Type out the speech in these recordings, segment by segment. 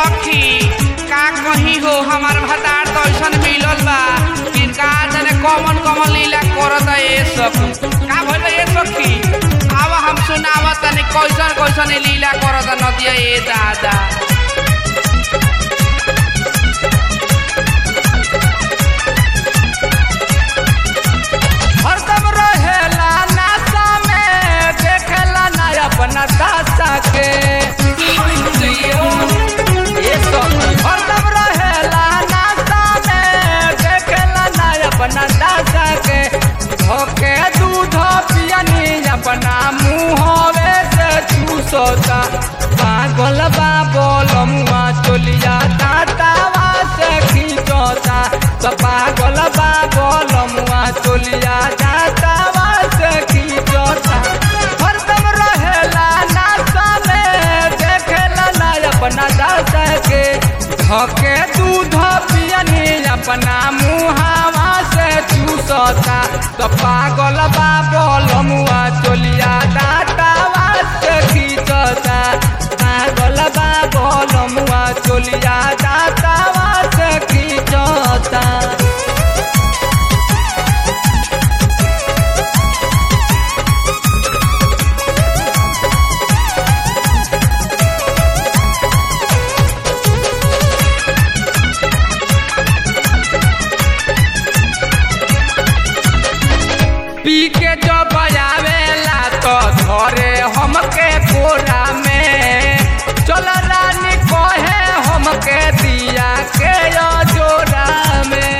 सखी का कही हो हमार भतार तो ऐसन मिलल बा कि का जाने कॉमन कॉमन लीला करत ए सखी का भइल ए सखी आव हम सुनावा तनी कैसन कैसन ई लीला करत नदिया ए दादा हरदम रहेला नासा में देखेला ना अपना दासा के ये सखी हरदम रहेला नासा में देखेला ना अपना दासा के धोके दूध पियनी अपना मुहवे से चूसोता पागल बा बोलमुआ चोलिया दातावा से खींचोता तो पागल बा बोलमुआ चोलिया दातावा से खींचोता हरदम रहेला नासा में देखेला ना अपना दासा के धके दूध पियनी अपना मुहावा से चूसता तो पागल बा बोलमुआ चोलिया दातावा से खींचता पागल बा बोलमुआ चोलिया दातावा से खींचता पी के जो बजावेला तो धरे हमके कोरा में चल रानी कहे हमके दिया के यो जोरा में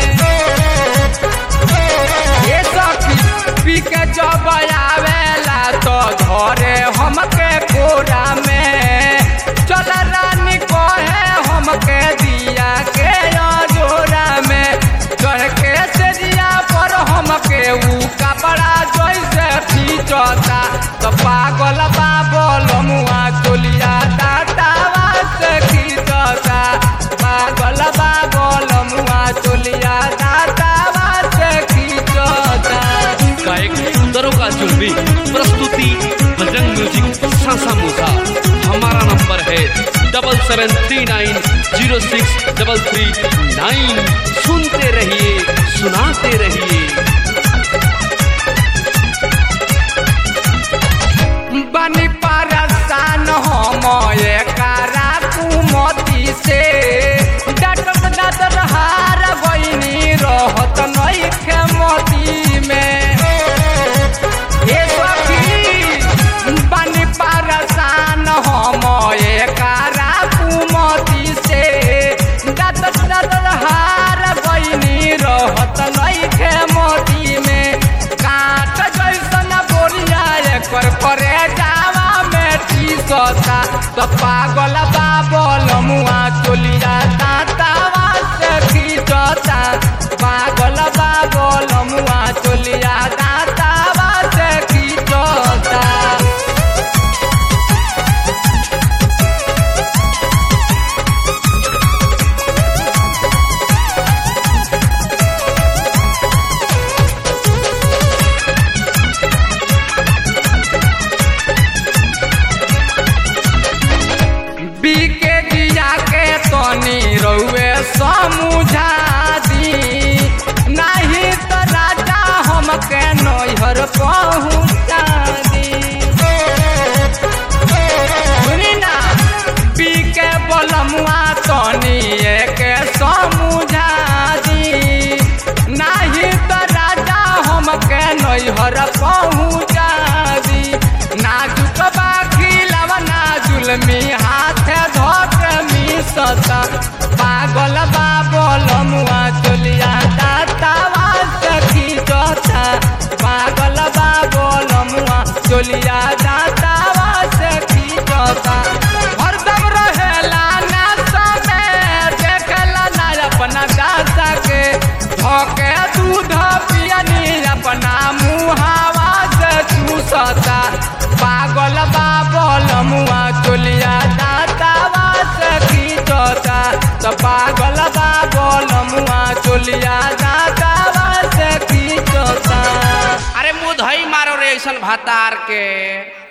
ये सखी पी के जो बजावेला तो धरे हमके कोरा में चल रानी कहे हमके दिया के यो जोरा में चढ़ के सेजिया पर हमके ऊ कपड़ा जैसे खींचता तो पागल बा बोलमुआ चोलिया दातावा से खींचता पागल बा बोलमुआ चोलिया दातावा से खींचता गायक दरोगा जुलमी प्रस्तुति बजरंग म्यूजिक सासा मूसा हमारा नंबर है double seven three nine zero six double three nine सुनते रहिए सुनाते रहिए बनी परसान हम एकरा कुमती से डटत डटत हार बहिनी रहत नइखे मती में हे सखी बनी परसान हम एकरा कुमती से डटत डटत हार बहिनी रहत नइखे मती में काट जैसन बोरिया एकर करे जावा में टीसता तो पागल बाबल मुआ चोलिया दातावा से खींचता पागल बाबल मुआ चोलिया दातावा से खींचता बीके जिया के तनी रउए समझा दी नहीं तो राजा हमके नैहर पहुँचा दी सुनी ना बीके बलमुआ तनी के समझा दी नहीं तो राजा हमके नैहर पहुँचा दी नाजुक बाखी लवना जुलमी हाथ धोक मिसता पागल बाबल मुआ चोलिया दातावा सखी जोता पागल बाबल मुआ चोलिया दातावा सखी जोता हरदम रहेला नासा में देखला ना अपना दासा के धोके दूध पियनी अपना मुहावा से चूसता पागल बाबल मुआ चोलिया दातावा से खींचता तो पागल बाबल मुआ चोलिया दातावा से खींचता अरे मुँह धई मारो रे ऐसन भातार के